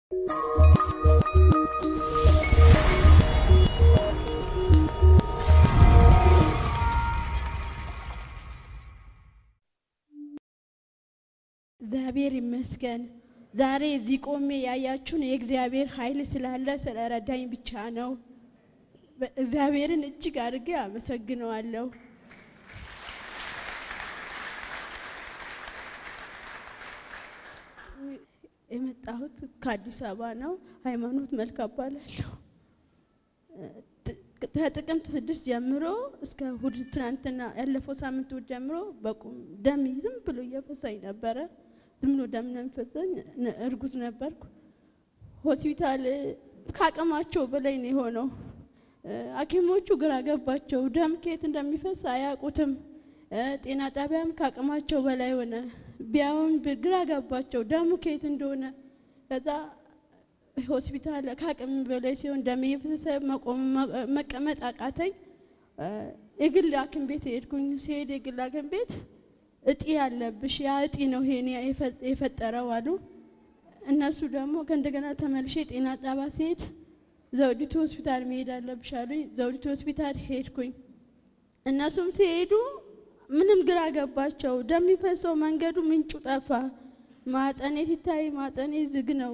እግዚአብሔር ይመስገን። ዛሬ እዚህ ቆሜ ያያችሁን የእግዚአብሔር ኃይል ስላለ ስለረዳኝ ብቻ ነው። እግዚአብሔርን እጅግ አድርጌ አመሰግነዋለሁ። የመጣሁት ከአዲስ አበባ ነው። ሃይማኖት መልክ እባላለሁ። ከጥቅምት ስድስት ጀምሮ እስከ እሑድ ትናንትና ያለፈው ሳምንት እሑድ ጀምሮ በቁም ደም ዝም ብሎ እየፈሳኝ ነበረ። ዝም ብሎ ደም ነው የሚፈሰኝ። እርጉዝ ነበርኩ። ሆስፒታል ከአቅማቸው በላይ ነው የሆነው። ሐኪሞቹ ግራ ገባቸው። ደም ከየት እንደሚፈስ አያውቁትም። ጤና ጣቢያም ከአቅማቸው በላይ ሆነ። ቢያዩም ግራ ገባቸው ደሙ ከየት እንደሆነ። ከዛ ሆስፒታል ከአቅም በላይ ሲሆን ደም እየፈሰሰ መቀመጥ አቃተኝ። የግል ሐኪም ቤት ሄድኩኝ። ሲሄድ የግል ሐኪም ቤት እጢ ያለብሽ ያ እጢ ነው ይሄን የፈጠረው አሉ። እነሱ ደግሞ ከእንደገና ተመልሼ ጤና ጣቢያ ሲሄድ ዘውዲቱ ሆስፒታል መሄድ አለብሽ አሉኝ። ዘውዲቱ ሆስፒታል ሄድኩኝ። እነሱም ሲሄዱ ምንም ግራ ገባቸው። ደም የሚፈሰው መንገዱ ምንጩ ጠፋ። ማጸኔ ሲታይ ማጸኔ ዝግ ነው።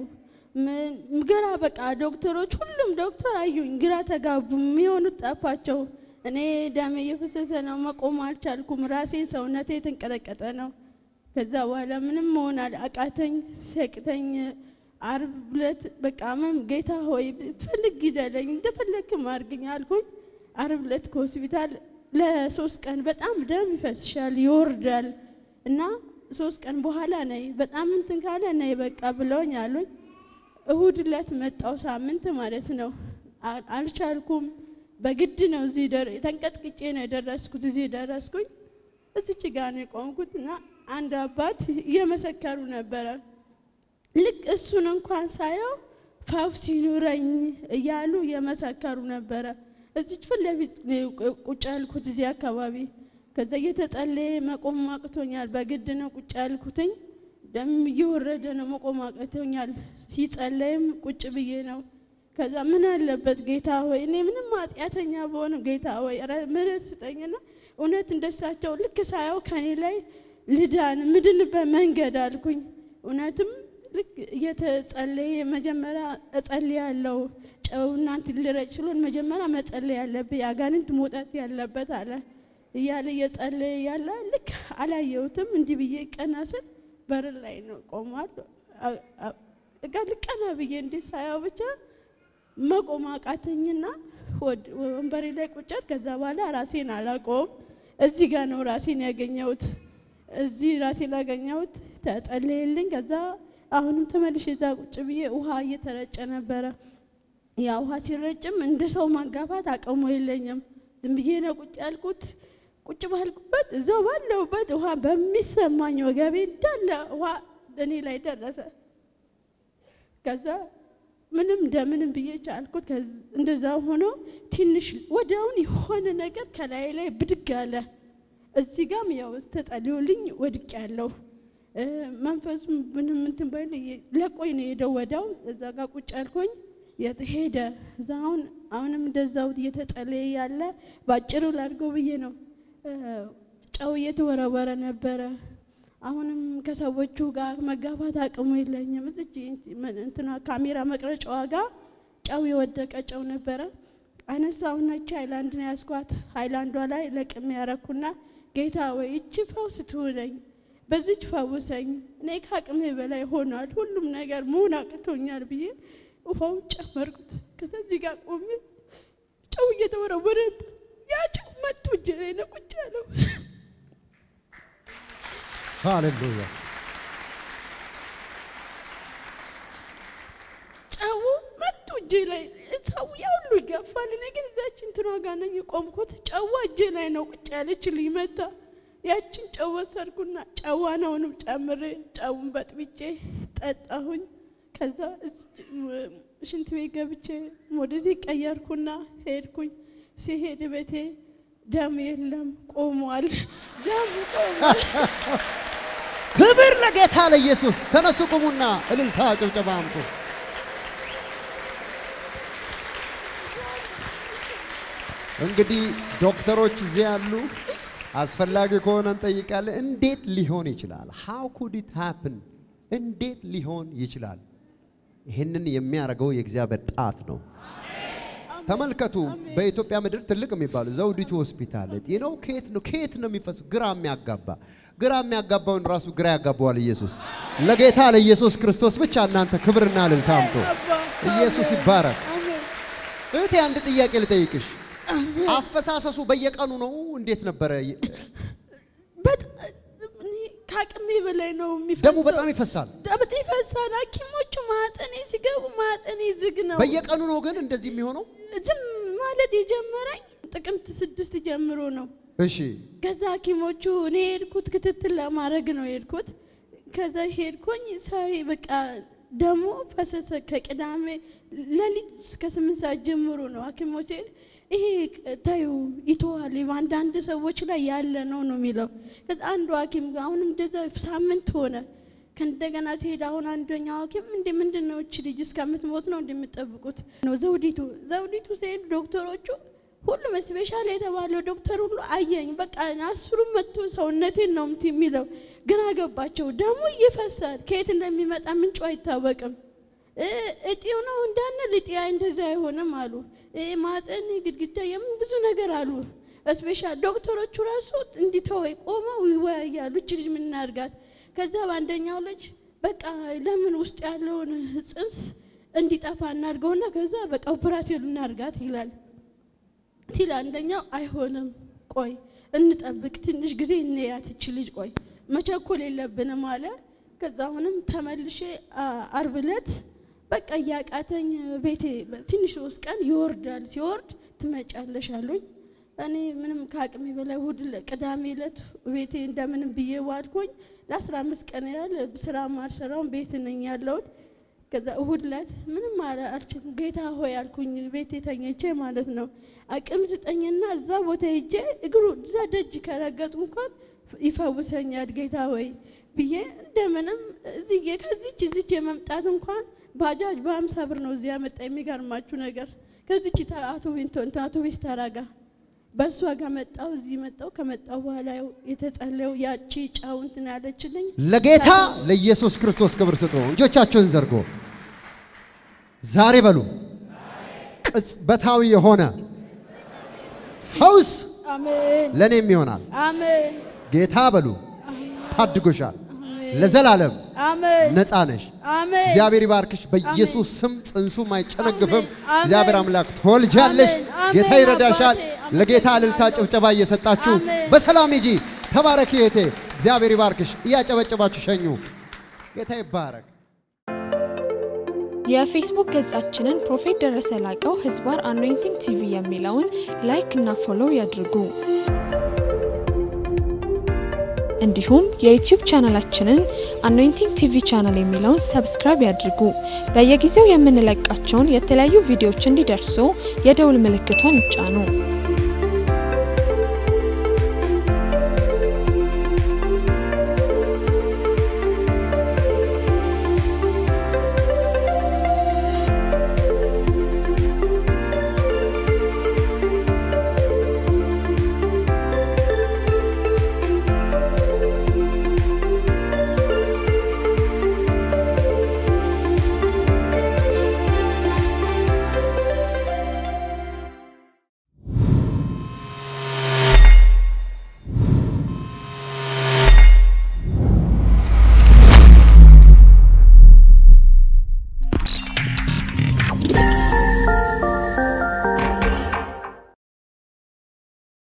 ግራ በቃ ዶክተሮች፣ ሁሉም ዶክተር አዩኝ፣ ግራ ተጋቡ። የሚሆኑት ጠፋቸው። እኔ ደም እየፈሰሰ ነው፣ መቆም አልቻልኩም። ራሴን ሰውነቴ የተንቀጠቀጠ ነው። ከዛ በኋላ ምንም መሆን አቃተኝ፣ ሲያቅተኝ አርብ ዕለት በቃ ምን ጌታ ሆይ ትፈልግ ግደለኝ፣ እንደፈለግክም አድርግኝ አልኩኝ። አርብ ዕለት ከሆስፒታል ለሶስት ቀን በጣም ደም ይፈስሻል ይወርዳል እና ሶስት ቀን በኋላ ነይ በጣም እንትን ካለ ነይ በቃ ብለውኝ አሉኝ። እሁድ ዕለት መጣው ሳምንት ማለት ነው። አልቻልኩም። በግድ ነው እዚህ ተንቀጥቅጬ ነው የደረስኩት። እዚህ ደረስኩኝ። እዚች ጋ ነው የቆምኩት እና አንድ አባት እየመሰከሩ ነበረ። ልክ እሱን እንኳን ሳየው ፈውስ ይኑረኝ እያሉ እየመሰከሩ ነበረ። እዚች ፊት ለፊት ቁጭ ያልኩት እዚህ አካባቢ። ከዛ እየተጸለየ መቆም አቅቶኛል። በግድ ነው ቁጭ ያልኩትኝ። ደም እየወረደ ነው፣ መቆም አቅቶኛል። ሲጸለይም ቁጭ ብዬ ነው። ከዛ ምን አለበት ጌታ ሆይ እኔ ምንም ኃጢአተኛ በሆንም ጌታ ሆይ ምሕረት ስጠኝና እውነት እንደሳቸው ልክ ሳየው ከኔ ላይ ልዳን ምድንበት መንገድ አልኩኝ። እውነትም ልክ እየተጸለየ መጀመሪያ እጸልያለሁ ጨው እናንት ልረጭ ስሎን መጀመሪያ መጸለይ ያለብኝ አጋንንት መውጣት ያለበት አለ እያለ እየጸለየ ያለ ልክ አላየሁትም። እንዲህ ብዬ ቀና ስል በር ላይ ነው ቆሟል። ቀና ብዬ እንዲህ ሳያው ብቻ መቆም አቃተኝና ወንበሬ ላይ ቁጭት። ከዛ በኋላ ራሴን አላቆም። እዚህ ጋር ነው ራሴን ያገኘሁት። እዚህ ራሴን ያገኘሁት ተጸለየልኝ። ከዛ አሁንም ተመልሼ እዛ ቁጭ ብዬ ውሃ እየተረጨ ነበረ። ያ ውሃ ሲረጭም እንደ ሰው ማጋፋት አቅሙ የለኝም። ዝም ብዬ ነው ቁጭ ያልኩት። ቁጭ ባልኩበት እዛው ባለሁበት ውሃ በሚሰማኝ ወገቤ እንዳለ ውሃ እኔ ላይ ደረሰ። ከዛ ምንም እንደምንም ብዬ ቻልኩት። እንደዛ ሆኖ ትንሽ ወዲያውን የሆነ ነገር ከላይ ላይ ብድግ አለ። እዚህ ጋም ያው ተጸልዮልኝ ወድቅ ያለው መንፈሱ ምንም እንትን ባይል ለቆኝ ነው የሄደው። ወዲያው እዛ ጋር ቁጭ ያልኩኝ ሄደ። እዛ አሁን አሁንም እንደዛው እየተጸለየ ያለ ባጭሩ ላድርገው ብዬ ነው። ጨው እየተወረወረ ነበረ። አሁንም ከሰዎቹ ጋር መጋፋት አቅሙ የለኝም። እዚች እንትና ካሜራ መቅረጫዋ ጋር ጨው የወደቀ ጨው ነበረ። አነሳውና ይቺ ሃይላንድ ነው ያስኳት። ሃይላንዷ ላይ ለቅሜ ያረኩና ጌታ ወይ እቺ ፈውስ ትሁነኝ፣ በዚች ፈውሰኝ፣ እኔ ከአቅሜ በላይ ሆኗል፣ ሁሉም ነገር መሆን አቅቶኛል ብዬ ውሃውን ጨመርኩት። ከዚህ ጋር ቆሜ ጨው እየተወረወረ ያ ጨው መቶ እጄ ላይ ነው ቁጭ ያለው። ሃሌሉያ ጨው መቶ እጄ ላይ ሰው ያ ሁሉ ይገፋል። እኔ ግን እዛች እንትኗ ጋር ነኝ የቆምኩት። ጨዋ እጄ ላይ ነው ቁጭ ያለችልኝ መታ። ያችን ጨው ወሰድኩና ጨዋን አሁንም ጨምሬ ጨውን በጥብጬ ጠጣሁኝ። ከዛ ሽንት ቤት ገብቼ ወደዚህ ቀየርኩና ሄድኩኝ። ሲሄድ ቤቴ ደም የለም ቆሟል። ደም ቆሟል። ክብር ለጌታ ለኢየሱስ። ተነሱ ቁሙና እልልታ ጭብጨባ አምጡ። እንግዲህ ዶክተሮች እዚህ ያሉ አስፈላጊ ከሆነ እንጠይቃለን። እንዴት ሊሆን ይችላል? ሃው ኩድ ኢት ሃፕን? እንዴት ሊሆን ይችላል? ይህንን የሚያደርገው የእግዚአብሔር ጣት ነው። ተመልከቱ። በኢትዮጵያ ምድር ትልቅ የሚባሉ ዘውዲቱ ሆስፒታል ነው። ከየት ነው ከየት ነው የሚፈሰው? ግራ የሚያጋባ ግራ የሚያጋባውን ራሱ ግራ ያጋባዋል ኢየሱስ። ለጌታ ለኢየሱስ ክርስቶስ ብቻ እናንተ ክብርና እልልታ አምጡ። ኢየሱስ ይባረክ። እህቴ አንድ ጥያቄ ልጠይቅሽ። አፈሳሰሱ በየቀኑ ነው? እንዴት ነበረ? በጣም እኔ ከአቅሜ በላይ ነው የሚፈሰው። ደሙ በጣም ይፈሳል። በጣም ይፈሳል። ሐኪሞቹ ማጠኔ ሲገቡ ማጠኔ ዝግ ነው። በየቀኑ ነው ግን እንደዚህ የሚሆነው? ዝም ማለት የጀመረኝ ጥቅምት ስድስት ጀምሮ ነው። እሺ ከዛ ሐኪሞቹ እኔ የሄድኩት ክትትል ለማድረግ ነው የሄድኩት። ከዛ ሄድኩኝ ሳይ በቃ ደግሞ ፈሰሰ። ከቅዳሜ ሌሊት እስከ ስምንት ሰዓት ጀምሮ ነው ሐኪሞች ሲሄድ ይሄ ታዩ ይተዋል በአንዳንድ ሰዎች ላይ ያለ ነው ነው የሚለው። ከዛ አንዱ ሐኪም ጋር አሁንም እንደዛ ሳምንት ሆነ። ከእንደገና ሲሄድ አሁን አንደኛው ሐኪም እንደ ምንድን ነው እች ልጅ እስከምትሞት ነው እንደምጠብቁት ነው ዘውዲቱ ዘውዲቱ ሲሄድ ዶክተሮቹ ሁሉም ስፔሻል የተባለው ዶክተር ሁሉ አየኝ። በቃ አስሩም መጥቶ ሰውነቴን ነው ምት የሚለው ግራ ገባቸው። ደግሞ ይፈሳል፣ ከየት እንደሚመጣ ምንጩ አይታወቅም። እጢው ነው እንዳንል እጢ እንደዛ አይሆንም አሉ። ማፀን ግድግዳ የምን ብዙ ነገር አሉ። ስፔሻል ዶክተሮቹ ራሱ እንዲተወይ ቆመው ይወያያሉ። እች ልጅ ምን እናድርጋት? ከዛ በአንደኛው ልጅ በቃ ለምን ውስጥ ያለውን ጽንስ እንዲጠፋ እናድርገውና ከዛ በቃ ኦፕራሲዮን እናድርጋት ይላል ሲል አንደኛው አይሆንም፣ ቆይ እንጠብቅ፣ ትንሽ ጊዜ እንያት እች ልጅ ቆይ መቸኮል የለብንም አለ። ከዛ አሁንም ተመልሼ አርብ ዕለት በቃ እያቃተኝ ቤቴ ትንሽ ሶስት ቀን ይወርዳል። ሲወርድ ትመጫለሽ አሉኝ። እኔ ምንም ከአቅሜ በላይ እሑድ ቅዳሜ ዕለት ቤቴ እንደምንም ብዬ ዋልኩኝ። ለአስራ አምስት ቀን ያህል ስራ ማልሰራውን ቤት ነኝ ያለሁት። ከዛ እሑድ ዕለት ምንም አልችልም ጌታ ሆይ አልኩኝ ቤቴ ተኝቼ ማለት ነው። አቅም ስጠኝና እዛ ቦታ ሄጄ እግሩ እዛ ደጅ ከረገጡ እንኳን ይፈውሰኛል ጌታ ሆይ ብዬ እንደምንም እዚህ ከዚች እዚች የመምጣት እንኳን ባጃጅ በሀምሳ ብር ነው እዚህ ያመጣ። የሚገርማችሁ ነገር ከዚች አውቶቢስ ተራጋ በእሷ ጋር መጣው እዚህ መጣው። ከመጣው በኋላ የተጸለየው ያቺ ጫው እንትን ያለችልኝ ለጌታ ለኢየሱስ ክርስቶስ ክብር ስጡ። እጆቻቸውን ዘርጎ ዛሬ በሉ ቅጽበታዊ የሆነ ፈውስ አሜን ለእኔም ይሆናል። አሜን ጌታ በሉ ታድጎሻል። ለዘላለም አሜን ነፃ ነሽ። አሜን እግዚአብሔር ይባርክሽ። በኢየሱስ ስም ጽንሱም አይጨነግፍም። አሜን። እግዚአብሔር አምላክ ትወልጃለሽ። አሜን። አሜን። ጌታ ይረዳሻል። አባቴ፣ ለጌታ አመሰግናለሁ። እልልታ ጭብጨባ እየሰጣችሁ አሜን። በሰላም ሂጂ። ተባረኪ እህቴ። እግዚአብሔር ይባርክሽ። እያጨበጨባችሁ ሸኙ። ጌታ ይባረክ። የፌስቡክ ገጻችንን ፕሮፌት ደረሰ ላቀው ህዝባር አኖይንቲንግ ቲቪ የሚለውን ላይክ እና ፎሎው ያድርጉ። እንዲሁም የዩቲዩብ ቻናላችንን አኖይንቲንግ ቲቪ ቻናል የሚለውን ሰብስክራይብ ያድርጉ። በየጊዜው የምንለቃቸውን የተለያዩ ቪዲዮዎች እንዲደርሱ የደውል ምልክቷን ይጫኑ።